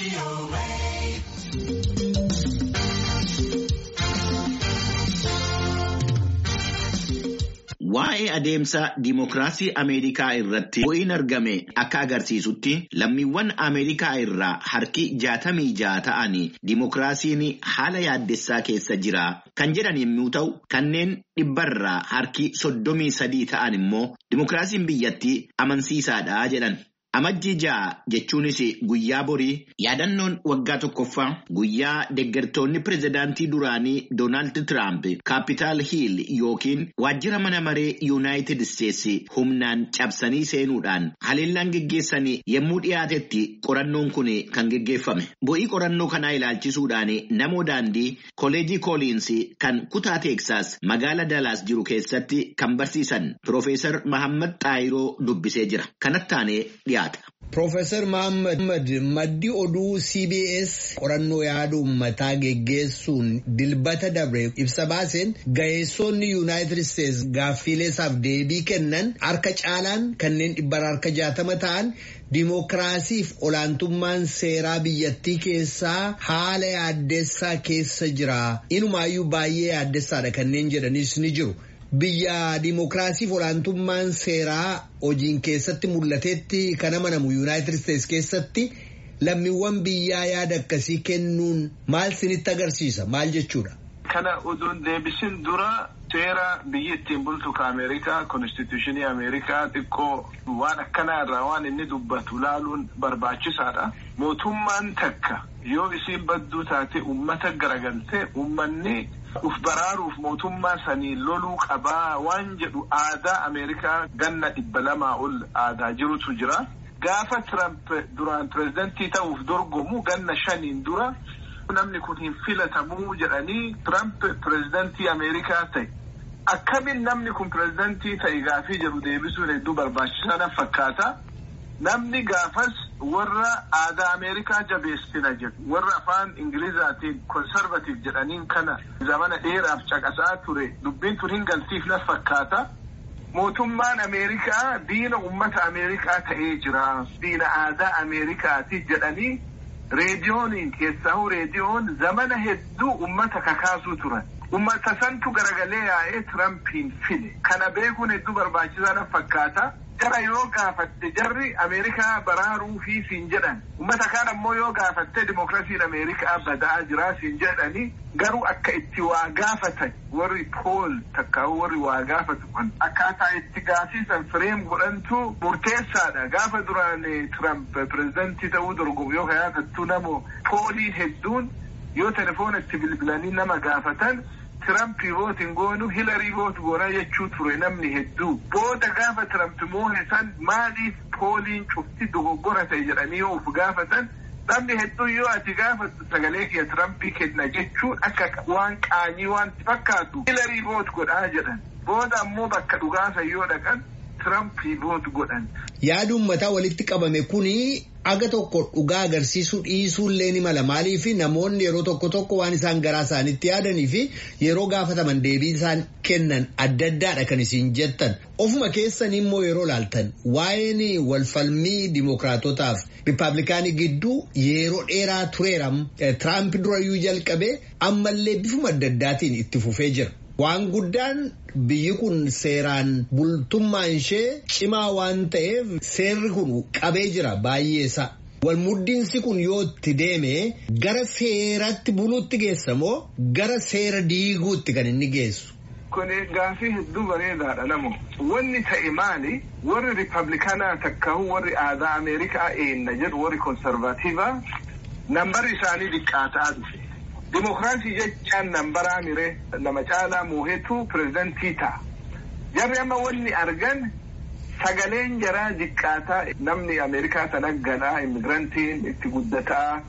Waa'ee adeemsa diimokiraasii Ameerikaa irratti bu'iin argame akka agarsiisutti lammiiwwan Ameerikaa irraa harki jaatamii ja'a ta'anii diimokiraasiin haala yaaddessaa keessa jira kan jedhan yommuu ta'u kanneen dhibbarraa harki soddomii sadii ta'an immoo diimokiraasiin biyyattii amansiisaadha jedhan. Amajjii ja'a jechuunis guyyaa borii yaadannoon waggaa tokkoffaa guyyaa deeggartoonni pirezidaantii duraanii Doonaald Tiraamp kaapitaal hiil yookiin waajjira mana maree yuunaayitid isteetsi humnaan cabsanii seenuudhaan haleellaan geggeessanii yommuu dhiyaatetti qorannoon kun kan geggeeffame. Bu'ii qorannoo kanaa ilaalchisuudhaan namoo daandii koolejii kooliinsi kan kutaa teeksaas magaala Dalaas jiru keessatti kan barsiisan Piroofeesar Mahammad Xaayiroo dubbisee jira. Kanatti dhiyaata. Profeesar Mahammad maddi oduu CBS qorannoo yaada uummataa geggeessuun dilbata dabre ibsa baaseen ga'eessonni Yuunaayitid Isteets gaaffiileesaaf deebii kennan harka caalaan kanneen dhibbarraa harka jaatama ta'an Dimookiraasiif olaantummaan seeraa biyyattii keessaa haala yaaddessaa keessa jira. Inumaayyuu baay'ee yaaddessaadha kanneen jedhanis ni jiru. Biyya dimookiraasiif olaantummaan seeraa hojiin keessatti mul'atetti kan amanamu yuunaayitid isteets keessatti lammiiwwan biyyaa yaada akkasii kennuun maal sinitti agarsiisa maal jechuudha. Kana oduun deebisin dura seera biyyi ittiin bultu ka Ameerikaa konstituushinii Ameerikaa xiqqoo waan akkanaa irraa waan inni dubbatu laaluun barbaachisaadha. Mootummaan takka yoo isiin badduu taate uummata garagaltee uummanni uf baraaruuf mootummaa sanii loluu qabaa waan jedhu aadaa Ameerikaa ganna dhibba lamaa ol aadaa jirutu jira. Gaafa Tiramp duraan pirezidantii ta'uuf dorgomu ganna shaniin dura namni kun hin filatamuu jedhanii Tiramp pirezidantii Ameerikaa ta'e. Akkamiin namni kun pirezidantii ta'e gaafii jedhu deebisuun hedduu barbaachisaa fakkaata. Namni gaafas warra aadaa Ameerikaa jabeessina jedhu warra afaan Ingilizaatiin konservatiif jedhaniin kana zamana dheeraaf caqasaa ture dubbiin tun hin galtiif na fakkaata. Mootummaan Ameerikaa diina uummata Ameerikaa ta'ee jira. Diina aadaa Ameerikaati jedhanii reediyooniin keessahuu reediyoon zamana hedduu uummata kakaasuu turan. Uummata santu garagalee yaa'ee Tirampiin fide. Kana beekuun hedduu barbaachisaa na fakkaata. Jara yoo gaafatte jarri Ameerikaa baraaruu fi siin jedhan uummata kaan ammoo yoo gaafatte dimookiraasiin Ameerikaa badaa jira siin jedhani garuu akka itti waa gaafatan warri pool takka warri waa gaafatu kun akkaataa itti gaaffiisan fireem godhantu murteessaadha gaafa duraan Tiramp pirezidantii ta'uu dorgomu yoo gaafattu namoo pooliin hedduun yoo telefoona itti bilbilanii nama gaafatan. Tirampii vootiin goonu hilarii voot goonaa jechuu ture namni hedduu booda gaafa Tiramp moo'e san maaliif pooliin cufti dogoggora ta'e jedhanii yoo uf gaafatan namni hedduu yoo ati gaafattu sagalee kiyya Tirampii kenna jechuun akka waan qaanii waan fakkaatu hilarii voot godhaa jedhan booda ammoo bakka dhugaasa yoo dhaqan Tirampii voot godhan. Yaada uummataa walitti qabame kuni aga tokko dhugaa agarsiisuu dhiisuullee ni mala maaliif namoonni yeroo tokko tokko waan isaan garaa isaanitti yaadanii fi yeroo gaafataman deebii isaan kennan adda addaadha kan isin jettan ofuma keessan immoo yeroo laaltan waa'een walfalmii dimookiraatotaaf riippaabilikaanii gidduu yeroo dheeraa tureeram tiraamp durayyuu jalqabee ammallee bifuma adda addaatiin itti fufee jira. Waan guddaan biyyi kun seeraan bultummaan ishee cimaa waan ta'eef seerri kun qabee jira baay'eessa. Walmuddiinsi kun yoo itti deeme gara seeratti buluutti geessa moo gara seera diiguutti kan inni geessu. Kun gaafii hedduu bareedaadha namo. Wanni ta'e maali? Warri Riippablikaanaa takkahu warri aadaa Ameerikaa eenna jedhu warri konservatiivaa nambarri isaanii xiqqaataa dhufe. Dimookiraasii jechaan nambaraa miree nama caalaa moohetu pirezidantii ta'a. Jarri amma wanni argan sagaleen jaraa xiqqaataa namni Ameerikaa sana galaa immigirantiin itti guddataa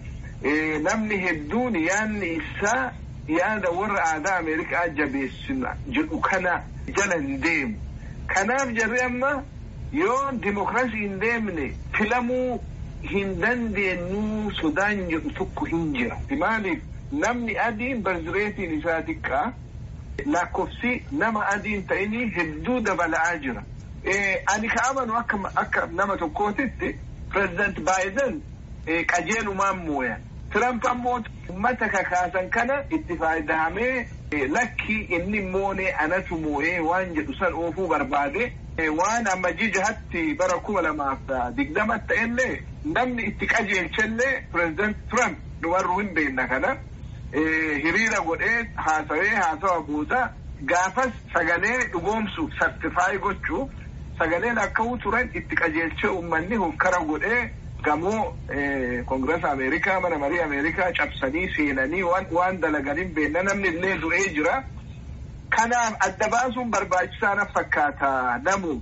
namni hedduun yaadni isaa yaada warra aadaa Ameerikaa jabeessina jedhu kana jala hin deemu. Kanaaf jarri amma yoo dimookiraasii hin deemne filamuu hin dandeenyu sodaan jedhu tokko hin jira. Maaliif? Namni adiin barzireetiin isaa xiqqaa lakkoofsi nama adiin ta'inii hedduu dabala'aa jira. Ani ka amanu akka nama tokkootitti pireezidant Baayiden qajeelumaan mooyan. Tiramp ammoo uummata kakaasan kana itti fayyadamee lakki inni moonee anatu moo'ee waan jedhu san oofuu barbaade waan amma jijahatti bara kuma lamaaf digdama ta'ellee namni itti qajeelchellee pireezidant Tiramp dubarru hin beekna kana hiriira godhee haasawee haasawa booda gaafas sagalee dhugoomsuuf sartifaayi gochuuf sagaleen akka turan itti qajeelchee uummanni hokkara godhee gamoo koongirasa Ameerikaa mana marii Ameerikaa cabsanii seenanii waan dalaganiin beekna namni illee du'ee jira. Kanaaf adda baasuun barbaachisaa na fakkaata namu.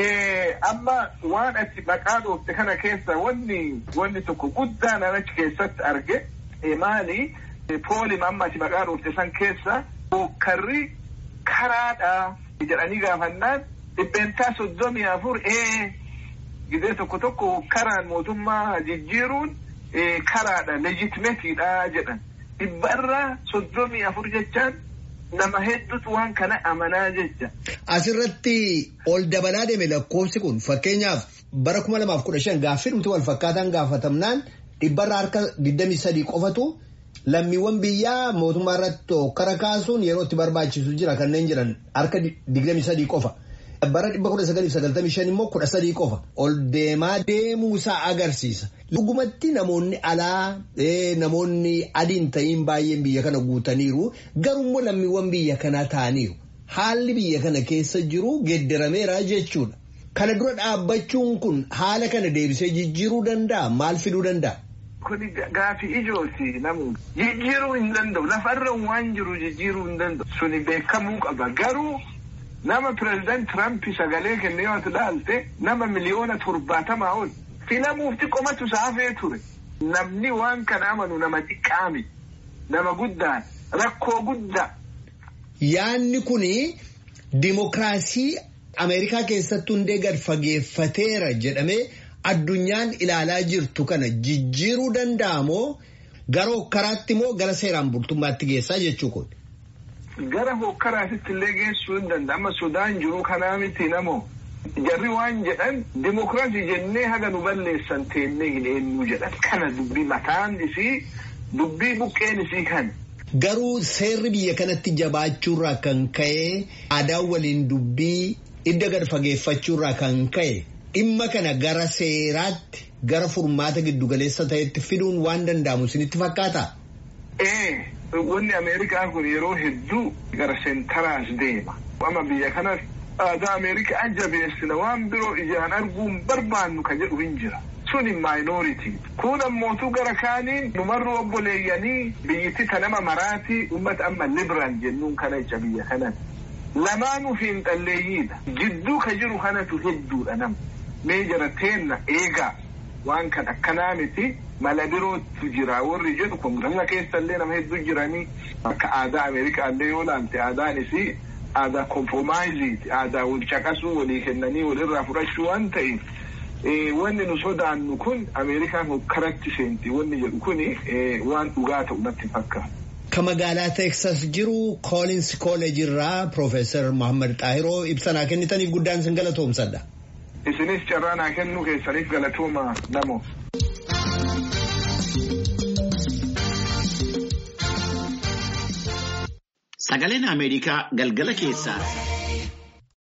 Amma waan ati maqaa dhoofte kana keessa wanni wanni tokko guddaan achi keessatti arge maali poolim amma ati maqaa dhoofte san keessa hokkarri karaadha jedhanii gaafannaan dhibbeentaa soddomii afur ee gidee tokko tokko karaan mootummaa jijjiiruun karaadha leejitimeetiidha jedhan dhibbarra soddomii afur jechaan nama hedduutu waan kana amanaa jecha. Asirratti ol dabalaa deeme lakkoofsi kun fakkeenyaaf bara kuma lamaaf kudha shan gaaffii dhumti wal fakkaataan gaafatamnaan dhibbarra harka digdamii sadii qofatu lammiiwwan biyyaa mootummaa irratti hokkara kaasuun yeroo itti barbaachisu jira kanneen jiran harka digdamii sadii qofa. bara dhibba kudha sagalii sagaltamii shan immoo kudha sadii qofa ol deemaa deemuusaa agarsiisa. Dhugumatti namoonni alaa namoonni adiin ta'iin baay'een biyya kana guutaniiru garuu lammiiwwan biyya kanaa ta'aniiru. Haalli biyya kana keessa jiru geeddarameera jechuudha. Kana dura dhaabbachuun kun haala kana deebisee jijjiiruu danda'a maal fiduu danda'a? Kuni gaafii ijooti namu jijjiiruu hin danda'u lafarra waan jiru jijjiiruu hin danda'u suni beekamuu qaba garuu. nama pireezidant Tiramp sagalee kenne yoo ilaalte nama miliyoona torbaatamaa ol filamuuf xiqqoomatu saafee ture. Namni waan kana amanu nama xiqqaami. Nama guddaan rakkoo guddaa. Yaanni kuni dimokiraasii Ameerikaa keessatti hundee gad fageeffateera jedhamee addunyaan ilaalaa jirtu kana jijjiiruu danda'amoo gara hokkaraatti moo gara seeraan bultummaatti geessaa jechuu kun. gara hokkaraatitti illee geessuu hin danda'a. Amma sodaan jiru kanaa miti namoo. Jarri waan jedhan dimokiraasii jennee haga nu balleessan teennee hin eenyu jedhan. Kana dubbii mataan isii dubbii buqqeen isii kan. Garuu seerri biyya kanatti jabaachuurraa kan ka'e aadaa waliin dubbii idda gad fageeffachuurraa kan ka'e dhimma kana gara seeraatti gara furmaata giddugaleessa ta'etti fiduun waan danda'amu isinitti fakkaata? Ee. wanni Ameerikaa kun yeroo hedduu gara seentaraas deema. Amma biyya kanas aadaa Ameerikaa jabeessina waan biroo ijaan arguun barbaannu ka jedhu hin jira. Suni maayinooritii. Kun ammootu gara kaaniin numarru obboleeyyanii biyyatti ta nama maraatii uummata amma libiraal jennuun kana jecha biyya kanan. Lamaanuu fiinxalleeyyiidha. Jidduu ka jiru kanatu hedduudha nama. Mee jara teenna eegaa waan kan akkanaa miti. mala birootu jira warri jedhu koongirasa keessallee nama hedduu jiranii akka aadaa ameerikaallee yoo laalte aadaan isii aadaa kompromaayiziiti aadaa wal caqasuu walii kennanii walirraa fudhachuu waan ta'eef wanni nu sodaannu kun ameerikaan hokkaratti seenti wanni jedhu kun waan dhugaa ta'u natti fakkaata. Ka magaalaa Teeksas jiru Koolins Kooleejii irraa Piroofeesar Mohaammed Xaahiroo ibsa naa kennitaniif guddaan sin galatoomsadha. Isinis carraa naa kennuu keessaniif galatooma namoo. Sagaleen Ameerikaa galgala keessaa